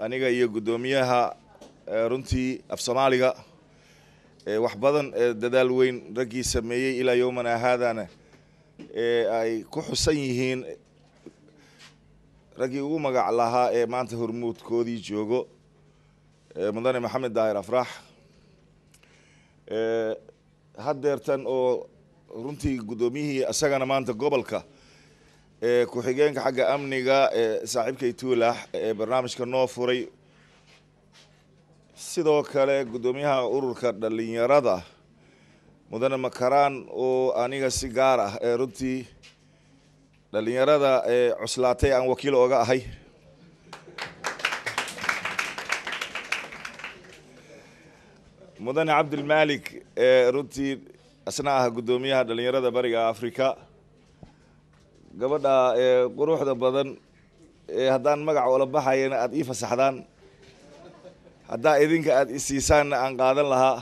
aniga iyo guddoomiyaha runtii af soomaaliga wax badan dadaal weyn raggii sameeyey ilaa yowmana haadana ee ay ku xusan yihiin raggii ugu magac lahaa ee maanta hormuudkoodii joogo mudane maxamed daahir afrax haddeertan oo runtii guddoomiyihii isagana maanta gobolka ee ku-xigeenka xagga amniga ee saaxiibkay tuulax ee barnaamijka noo furay sidoo kale guddoomiyaha ururka dhalinyarada mudane makaraan oo aniga si gaar ah ee runtii dhalinyarada ee cuslaatay aan wakiil ooga ahay mudane cabdilmalik ee runtii isna ah guddoomiyaha dhalinyarada bariga africa gabadha ee quruxda badan ee haddaan magac oola baxayana aada ii fasaxdaan haddaa idinka aada isiisaanna aan qaadan lahaa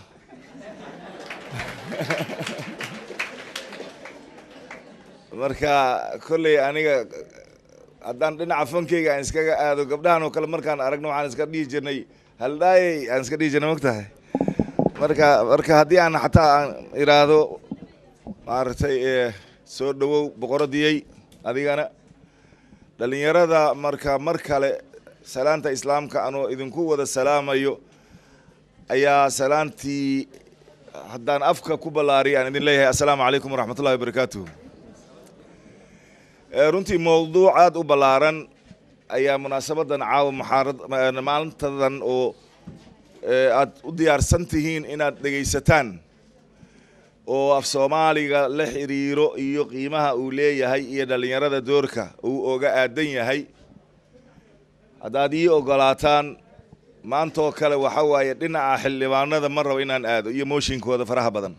marka kolley aniga haddaan dhinaca fankeyga aan iskaga aado gabdhahan oo kale markaan aragno waxaan iska dhihi jirnay haldhaayey aan iska dhihi jirnay mogtahay marka marka haddii aan xataa aan iraahdo maaragtay soo dhawow boqoradiyey adigana dhalinyarada marka mar kale salaanta islaamka anoo idinku wada salaamayo ayaa salaantii haddaan afka ku ballaariya aan idin leeyahay assalaamu calaykum waraxmat ullahi wabarakaatuh runtii mowduuc aada u ballaaran ayaa munaasabadan caawa muxaarad maalintadan oo aad u diyaarsan tihiin inaad dhegaysataan oo af soomaaliga la xiriiro iyo qiimaha uu leeyahay iyo dhalinyarada doorka uu oga aadan yahay haddaad ii ogolaataan maantoo kale waxa waaye dhinaca xildhibaanada ma rabo inaan aado iyo mooshinkooda faraha badan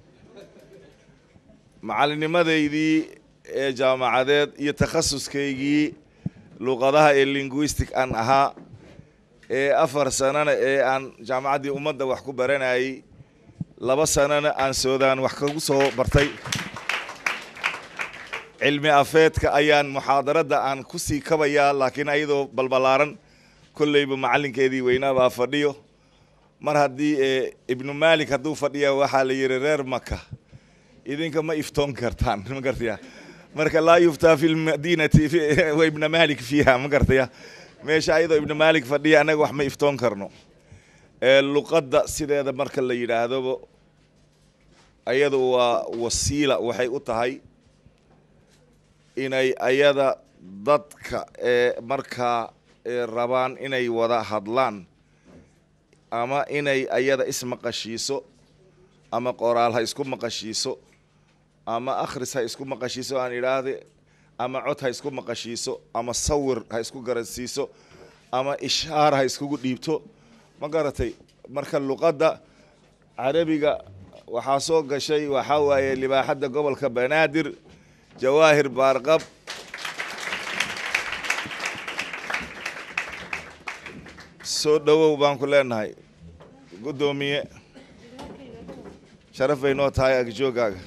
macalinimadeydii ee jaamacadeed iyo takhasuskaygii luqadaha ee linguistic aan ahaa ee afar sanana ee aan jaamacaddii ummadda wax ku baranayay laba sanana aan soodaan wax kagu soo bartay cilmi afeedka ayaan muxaadaradda aan ku sii kabayaa laakiin ayadoo balbalaaran kolleyba macallinkeedii weynaabaa fadhiyo mar haddii ibnu malik hadduu fadhiya waxaa la yidhi reer maka idinka ma iftoon kartaan ma gartaya marka laa yuftaa fi lmadinati wa ibna malik fiiha ma gartaya meesha ayadoo ibnu malik fadhiya annaga wax ma iftoon karno luqadda sideeda marka la yidhaahdoba ayadu waa wasiila waxay u tahay inay ayada dadka ee markaa rabaan inay wada hadlaan ama inay ayada ismaqashiiso ama qoraal ha isku maqashiiso ama akhris ha isku maqashiiso aan idhaahde ama cod ha isku maqashiiso ama sawir ha isku garansiiso ama ishaar ha iskugu dhiibto ma garatay marka luqadda carabiga waxaa soo gashay waxaa waaye libaaxadda gobolka banaadir jawaahir baarqab soo dhowow baan ku leenahay guddoomiye sharaf bay noo tahay agjoogaaga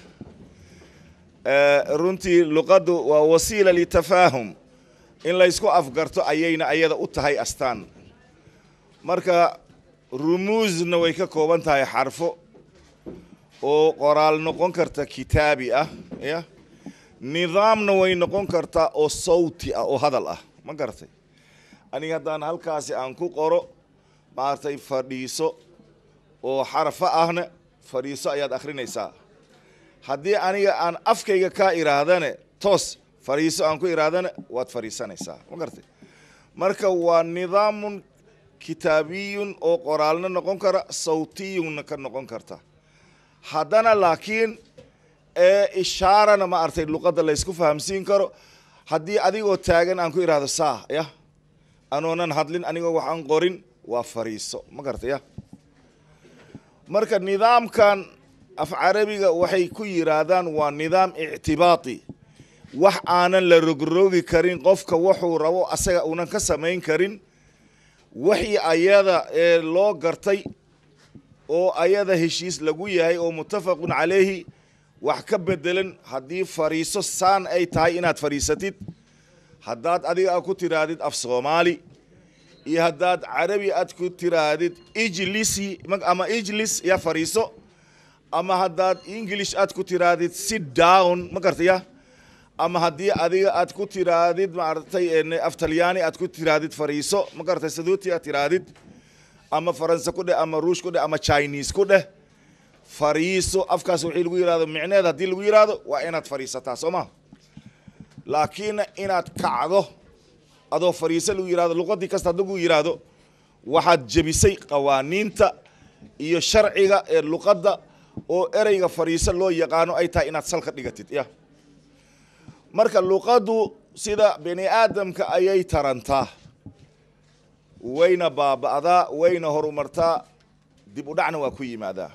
runtii luqaddu waa wasiila litafaahum in laysku afgarto ayayna ayada u tahay astaan marka rumuusna way ka kooban tahay xarfo oo qoraal noqon karta kitaabi ah ya nidaamna way noqon kartaa oo sawti ah oo hadal ah ma garatay aniga haddaan halkaasi aan ku qoro maaragtay fadhiiso oo xarfo ahna fadhiiso ayaad akhrinaysaa haddii aniga aan afkayga kaa iraahdane toos fadhiiso aan ku iraahdane waad fadhiisanaysaa ma garatay marka waa nidaamun kitaabiyun oo qoraalna noqon kara sawtiyunna ka noqon karta haddana laakiin ee ishaarana ma artay luqadda laysku fahamsiin karo haddii adigoo taagan aan ku idhaahdo saa ya anoonan hadlin anigoo wax aan qorin waa fariiso ma garatay ya marka nidaamkan af carabiga waxay ku yidhaahdaan waa nidaam ictibaati wax aanan la rogrogi karin qofka wuxuu rabo asaga uunan ka samayn karin wixii ayada ee loo gartay oo ayada heshiis lagu yahay oo muttafaqun calayhi wax ka bedelan haddii fariiso saan ay tahay inaad fadhiisatid haddaad adiga ku tidhaahdid af soomaali iyo haddaad carabi aad ku tiraadid ijlisi ama ijlis ya fariiso ama haddaad english aad ku tiraadid sit down ma gartaya ama haddii adiga aad ku tiraadid maaragtay af talyaani aad ku tiraadid fariiso ma garatay saduuti aad tiraadid ama faranse ku dheh ama ruush ku dheh ama chinese ku dheh fariiso afkaas wixii lagu yihahdo micneed haddii lagu yihahdo waa inaad fariisataa soo ma laakiin inaad kacdo adoo fariiso lagu yihahdo luqadii kasta haddii lagu yihahdo waxaad jebisay qawaaniinta iyo sharciga ee luqadda oo ereyga fariiso loo yaqaano ay tahay inaad salka dhigatid ya marka luqaddu sida bini aadamka ayay tarantaa wayna baaba'daa wayna horumartaa dib u dhacna waa ku yimaadaa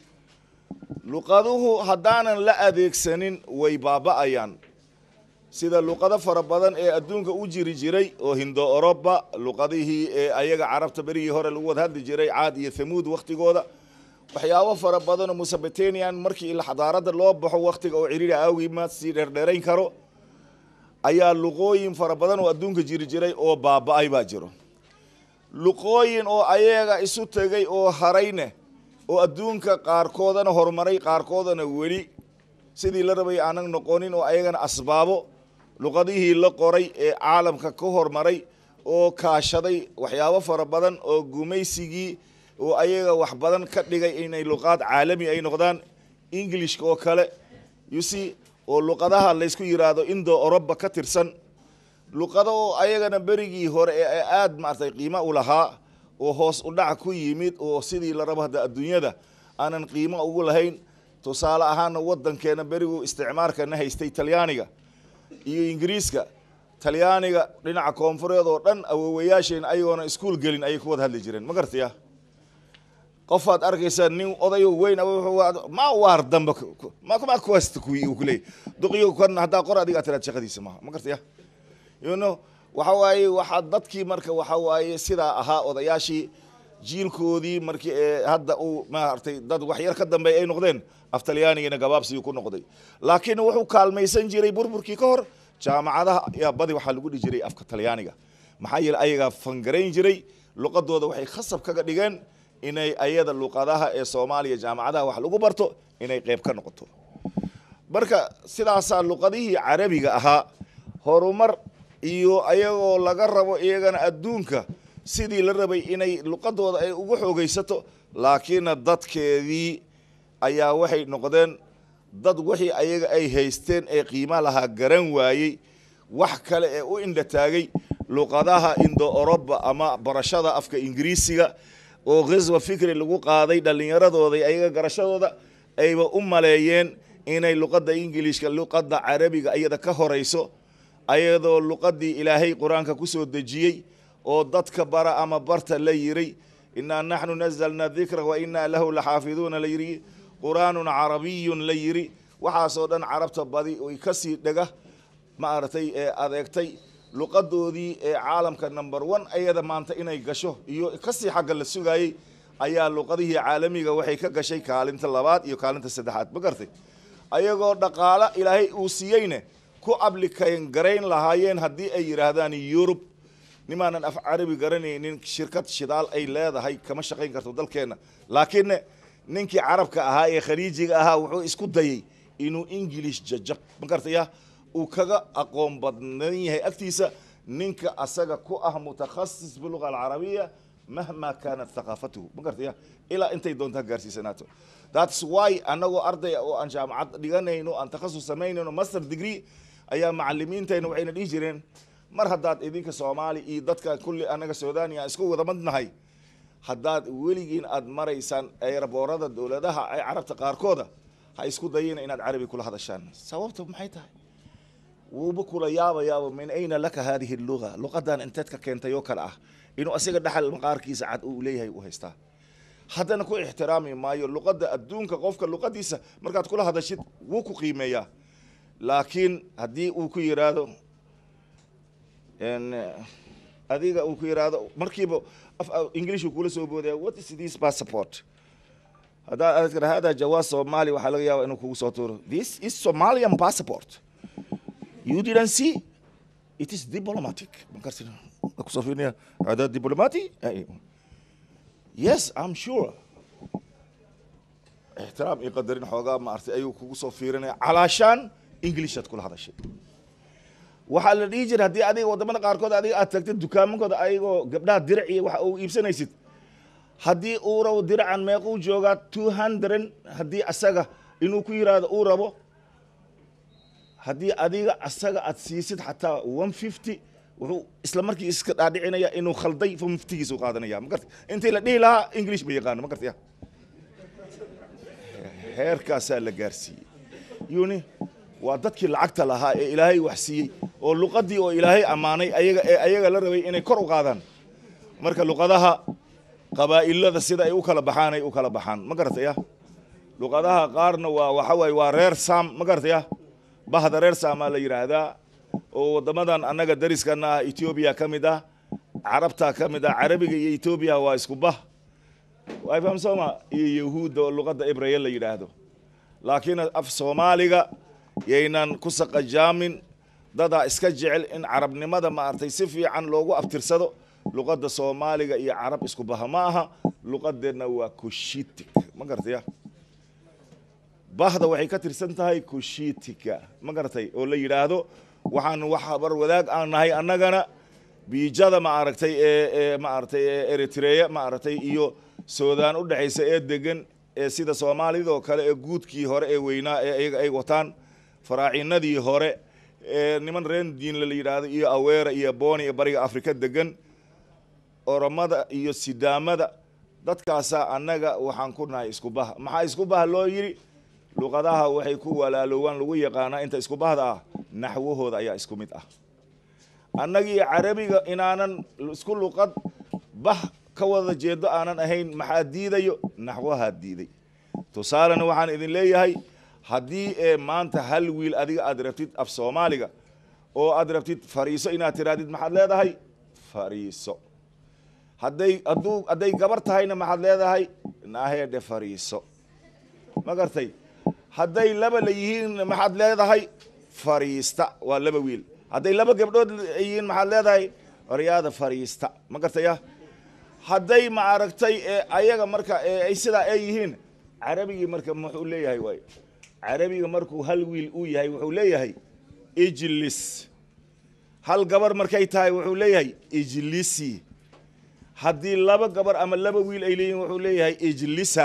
luqaduhu haddaanan la adeegsanin way baaba'ayaan sida luqado fara badan ee adduunka u jiri jiray oo hindo oroba luqadihii ee ayaga carabta berigii hore lagu wada hadli jiray caad iyo thamuud wakhtigooda waxyaabo fara badan oo musabitanian markii xadaarada loo baxo wakhtiga oo ciriiri awgii ma sii dheerdheerayn karo ayaa luqooyin fara badan oo adduunka jiri jiray oo baaba'ay baa jiro luqooyin oo ayaga isu tegay oo harayne oo adduunka qaarkoodana horumaray qaarkoodana weli sidii la rabay aanan noqonin oo ayagana asbaabo luqadihii la qoray ee caalamka ka hormaray oo kaashaday waxyaabo fara badan oo gumaysigii oo ayaga wax badan ka dhigay inay luqaad caalami ay noqdaan englishka oo kale yusi oo luqadaha laysku yiraahdo indo oroba ka tirsan luqado oo ayagana berigii hore ee aada maaragtay qiimo u lahaa oo hoos u dhac ku yimid oo sidii la rabo hadda adduunyada aanan qiimo ugu lahayn tusaale ahaana waddankeena berigu isticmaarkana haystay talyaaniga iyo ingiriiska talyaaniga dhinaca koonfureed oo dhan awoowayaasheen ayagoona iskuol gelin ayay ku wada hadli jireen ma gartaya qofaad arkaysaa nin odayo weyn ma waar damba ma kuwasta kuwi uu kuleeyay duqiyo kan haddaa qor adiga tiraad shaqadiisa maaha ma gartaya you know waxa waaye waxaa dadkii marka waxa waaye sidaa ahaa odayaashii jiilkoodii markii ee hadda uu maaragtay dad wax yar ka dambeey ay noqdeen af talyaanigina gabaabsigii ku noqday laakiin wuxuu kaalmaysan jiray burburkii ka hor jaamacadaha ayaa badi waxaa lagu dhihi jiray afka talyaaniga maxaa yeele ayagaa fangarayn jiray luqadooda waxay khasab kaga dhigeen inay ayada luqadaha ee soomaaliya jaamacadaha wax lagu barto inay qeyb ka noqoto marka sidaasaa luqadihii carabiga ahaa horumar iyo ayagoo laga rabo iyagana adduunka sidii la rabay inay luqadooda ay ugu xoogaysato laakiinna dadkeedii ayaa waxay noqdeen dad wixii ayaga ay haysteen ee qiima lahaa garan waayey wax kale ee u indha taagay luqadaha indo oroba ama barashada afka ingiriisiga oo khaswa fikri lagu qaaday dhallinyaradooda ayaga garashadooda ayba u maleeyeen inay luqadda ingiliishka luqadda carabiga iyada ka horayso ayadoo luqadii ilaahay qur-aanka ku soo dejiyey oo dadka bara ama barta la yiray innaa naxnu nazalna dikra wa innaa lahu laxaafiduuna la yiri qur-aanun carabiyun la yiri waxaasoo dhan carabta badi oy kasii dhega maaragtay ee adeegtay luqadoodii ee caalamka number one ayada maanta inay gasho iyo kasii xagga la sugaayey ayaa luqadihii caalamiga waxay ka gashay kaalinta labaad iyo kaalinta saddexaad ma gartay ayagoo dhaqaalo ilaahay uu siiyeyne ku ablikayn garayn lahaayeen haddii ay yidhaahdaan yurub nimaanan af carabi garanaynin shirkad shidaal ay leedahay kama shaqayn karto dalkeenna laakiinne ninkii carabka ahaa ee khaliijiga ahaa wuxuu isku dayey inuu ingilish jajab ma gartaya uu kaga aqoon badnan yahay agtiisa ninka asaga ku ah mutakhasis biluga alcarabiya mahma kaanat thaqaafatuhu ma gartaya ilaa intay doontaa gaarsiisanaato thats why annagoo ardaya oo aan jaamacad dhiganayno aan takhasus samaynayno master degree ayaa macalimiintayna waxayna dhihi jireen mar haddaad idinka soomaali iyo dadka kulli annaga suudaniya isku wada madnahay haddaad weligiin aad maraysaan eeraboorada dowladaha ay carabta qaarkooda ha isku dayina inaad carabi kula hadashaan sababta maxay tahay wuuba kula yaabayaaba min ayna laka hadihi luga luqadan inteed ka keentay oo kale ah inuu asiga dhaxal maqaarkiisa cad uu leeyahay u haystaa haddana ku ixtiraami maayo luqadda adduunka qofka luqadiisa markaad kula hadashid wuu ku qiimeeyaa laakiin haddii uu ku yiraahdo adiga uu ku yiraahdo markiiba english kula soo boodaya what is this passport haddaad aad tira hada jawaaz somali waxaa laga yaaba inuu kugu soo tuuro this is somalian passport you didn't see it is diplomatic markaas kusoo fiirinaya adaad diplomati yes i'm sure ixtiraam iyo qadarin xoogaa maartay ayuu kugu soo fiirinaya calaashaan englishaad kula hadashay waxaa la dhihi jira haddii adiga wadamada qaarkood adiga aad tagtid dukaamankooda ayagoo gabdhaha dirac iyo waxa uu iibsanaysid haddii uu rabo diracan meequu joogaa two hundred haddii asaga inuu ku yiraahdo uu rabo haddii adiga asaga aad siisid xataa one fifty wuxuu isla markii iska dhaadhicinaya inuu khalday one fiftygiisa u qaadanaya ma garta intii la dhihi lahaa english ma yaqaano ma gartaya heerkaasaa la gaarsiiyey yuni waa dadkii lacagta lahaa ee ilaahay wax siiyey oo luqadii oo ilaahay ammaanay ayaga ee ayaga la rabay inay kor u qaadaan marka luqadaha qabaa'ilada sida ay u kala baxaan ay u kala baxaan ma garataya luqadaha qaarna waa waxa waaye waa reer sam ma garataya bahda reer saamaa la yidhaahdaa oo waddamadan annaga dariskana ah etoobiya ka mid ah carabtaa ka mid ah carabiga iyo etoobiya waa isku bah way fahamsooma iyo yahuudda oo luqadda ibraya la yidhaahdo laakiin af soomaaliga yaynan ku saqajaamin dadaa iska jecel in carabnimada maaragtay si fiican loogu abtirsado luqadda soomaaliga iyo carab isku baha ma aha luqadeenna waa kushitik ma garataya bahda waxay ka tirsan tahay kushitika ma garatay oo la yidhaahdo waxaan wax bar wadaag aan nahay annagana biijada maaragtay ee ee maaragtay ee eritreya maaragtay iyo suudaan u dhexaysa ee degan ee sida soomaalidoo kale ee guudkii hore ee weynaa ee iyaga ay wataan faraacinadii hore ee niman rendiinla la yidhaahdo iyo aweera iyo booni ee bariga afrika degan oromada iyo sidaamada dadkaasaa annaga waxaan ku nahay isku baha maxaa isku baha loo yidhi luqadaha waxay ku walaaloowaan lagu yaqaanaa inta isku bahda ah naxwahooda ayaa isku mid ah annagii carabiga inaanan isku luqad bah ka wada jeedo aanan ahayn maxaa diidayo naxwahaa diiday tusaalena waxaan idin leeyahay haddii ee maanta hal wiil adiga aad rabtid af soomaaliga oo aad rabtid fariiso inaad tirahdid maxaad leedahay fariiso hadday hadduu hadday gabar tahayna maxaad leedahay naahedhe fariiso ma gartay hadday laba la yihiin maxaad leedahay fariista waa laba wiil hadday laba gabdhood yihiin maxaad leedahay oryaada fariista ma gartaya hadday ma aragtay ee ayaga marka ay sidaa ay yihiin carabigii marka muxuu leeyahay waay carabiga markuu hal wiil uu yahay wuxuu leeyahay ijlis hal gabar markay tahay wuxuu leeyahay ijlisi haddii laba gabar ama laba wiil ay leeyihiin wuxuu leeyahay ijlisa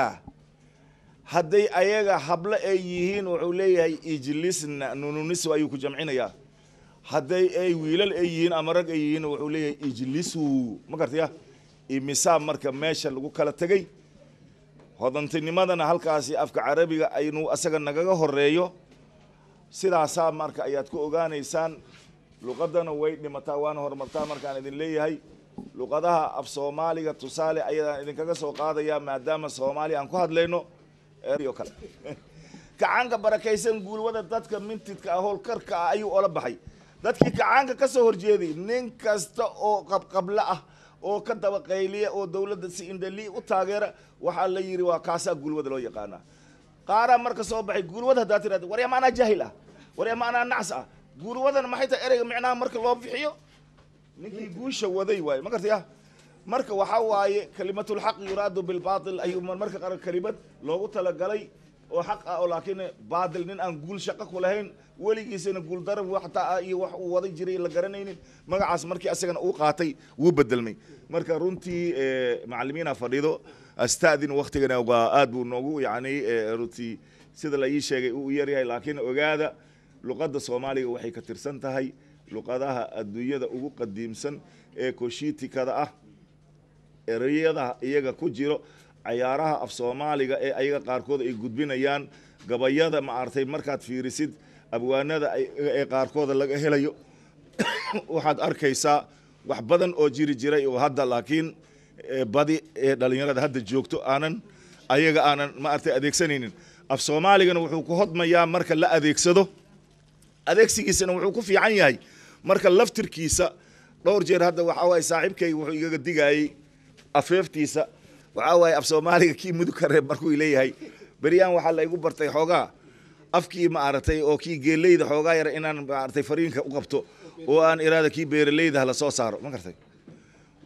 hadday ayaga hablo ay yihiin wuxuu leeyahay ijlisna nununiswa ayuu ku jamcinayaa hadday ay wiilal ay yihiin ama rag ay yihiin wuxuu leeyahay ijlisu ma gartaya imisaa marka meesha lagu kala tegey hodantinimadana halkaasi afka carabiga aynu asaga nagaga horeeyo sidaasaa marka ayaad ku ogaanaysaan luqadana way dhimataa waana horumartaa markaan idin leeyahay luqadaha af soomaaliga tusaale ayadaan idinkaga soo qaadaya maadaama soomaaliya aan ku hadlayno o kale kacaanka barakaysan guulwada dadka mintidka ah howlkarka ah ayuu ola baxay dadkii kacaanka ka soo horjeeday nin kasta oo qabqablo ah oo ka dabaqayliya oo dowladda si indhali u taageera waxaa la yidhi waa kaasaa guulwada loo yaqaanaa qaaraa marka soo baxay guulwada haddaa tirahda warya ma anaa jaahil ah warya ma anaa nacs ah guulwadana maxay tahay ereyga micnaha marka loo bixiyo ninkii guusha waday waaye ma gartaya marka waxaa waaye kalimatulxaq yuraadu bilbaatil ayuu marka qaar kelimad loogu talagalay oo xaq ah oo laakiin baatil nin aan guul shaqo ku lahayn weligiisana guuldarab waxtaa iyo wax uu waday jiray la garanaynin magacaas markii asagana uu qaatay wuu bedelmay marka runtii macalimiina fadhido astadin waktigana waa aad buu noogu yani runtii sida la ii sheegay uu yaryahay laakiin ogaada luqadda soomaaliga waxay ka tirsan tahay luqadaha adduunyada ugu qadiimsan ee koshiitikada ah ereyada iyaga ku jiro cayaaraha af soomaaliga ee ayaga qaarkood ay gudbinayaan gabayada maartay markaad fiirisid abwaanada ee qaarkooda laga helayo waxaad arkaysaa wax badan oo jiri jiray oo hadda laakiin badi ee dhalinyarada hadda joogto aanan ayaga aanan maartay adeegsanaynin af soomaaligana wuxuu ku hodmayaa marka la adeegsado adeegsigiisana wuxuu ku fiican yahay marka laftirkiisa dhowr jeer hadda waxaa waaye saaxiibkayga wuxuu igaga digayey afeeftiisa waxaa waaye af soomaaliga kii mudug ka reeb markuu leeyahay beryaan waxaa la igu bartay xoogaa afkii maaragtay oo kii geeleyda xoogaa yara inaan maaragtay fariinka u qabto oo aan iraada kii beeraleyda hala soo saaro ma gartay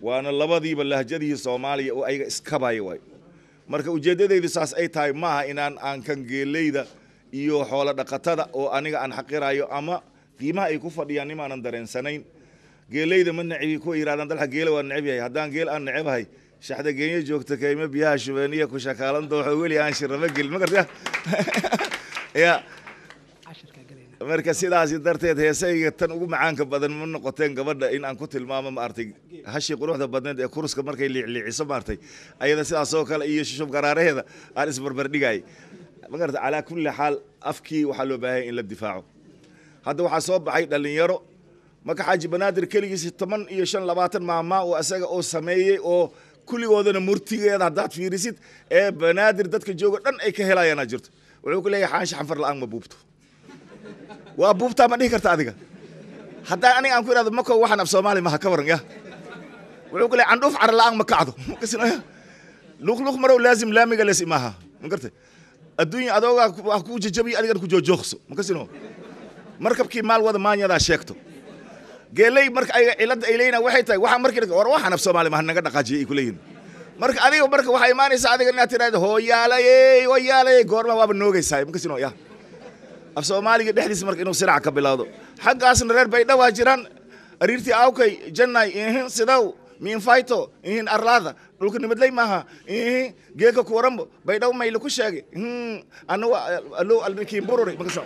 waana labadiiba lahjadihii soomaaliya oo ayaga iskabaya waay marka ujeeddadaydu saas ay tahay maaha inaan aan kan geeleyda iyo xoolo dhaqatada oo aniga aan xaqirayo ama qiimaha ay ku fadhiyaan nimaanan dareensanayn geeleyda ma nacibi kuwa yidhahdaan dalxa geela waa neceb yahay haddaan geel aan necebahay shaxda geenyo joogta kaymo biyaha shubeeniya ku shakaalan dooxo weli aan shirama gelin ma garta ya marka sidaasi darteed heesayga tan ugu macaanka badan ma noqoteen gabadha in aan ku tilmaamo maartay hashii quruxda badneed ee kuruska markay liicliiciso maartay ayada sidaas oo kale iyo shushub garaaraheeda aan isbarbardhigay ma garata calaa kulli xaal afkii waxaa loo baahanya in la difaaco hadda waxaa soo baxay dhalinyaro marka xaaji banaadir keligiis toban iyo shan labaatan maamaa oo isaga oo sameeyey oo kulligoodana murtigeeda haddaad fiirisid ee banaadir dadka jooga dhan ay ka helayaana jirto wuxuu ku leeyahay xaansha xanfar la-aan ma buubto waa buubtaa ma dhihi karta adiga haddaan aniga aan ku ihahdo mako waxaan af soomaali maha ka waran ya wuxuu ku leeyahay candhuuf cara la-aan ma kacdo luqluq marow laazim laamiga les imaha ma garta adduunya adoogaa wax kuu jajabiyo adigana ku joojoogso ma kasino markabkii maal wada maanyadaa sheegto geeley marka ayaga cilada ay leeyihin waxay tahay waxaa markii war waxaan af soomaali maha naga dhaqaajiyay ay ku leeyihin marka adiga marka waxaa imaanaysaa adiga inaad tiraahdo hooyaalayey hooyaalayey goorma waaba noogaysaa ma kasino ya af soomaaliga dhexdiisa marka inuu sirac ka bilowdo xaggaasna reer bay dhawaa jiraan ariirtii awkay jannay ihin sidaw miinfayto ihin arlaada dhulka nimadley maaha ihin geeka kuwarambo baydhaw mayla ku sheegay anagu alow alnikiin bururi makasoo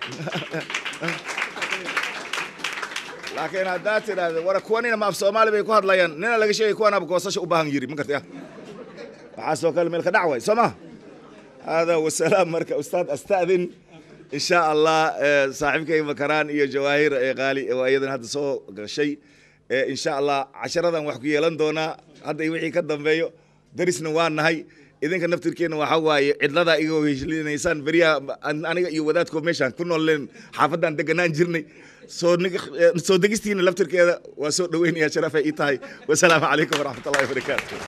laakiin haddaad tidhaahdo war kuwanina ma af soomaali bay ku hadlayaan nina laga sheegay kuwanaaba goosasha u baahan yiri ma garta waxaasoo kale meel ka dhac way soo ma hada wasalaam marka ustaad astadin in sha allah saaxiibkay makaraan iyo jawaahir qaali oo iyadan hadda soo gashay in sha allah casharadan wax ku yeelan doonaa hadda wixii ka dambeeyo darisna waa nahay idinka naftirkeena waxa waaye cidladaa iga heshlinaysaan beriyaha aniga iyo wadaadkoo meeshaan ku nooleen xaafaddaan deganaan jirnay soo soo degistiina laftirkeeda waa soo dhaweynaya sharafay ii tahay wasalaamu calaykum waraxmat ullahi wabarakaatu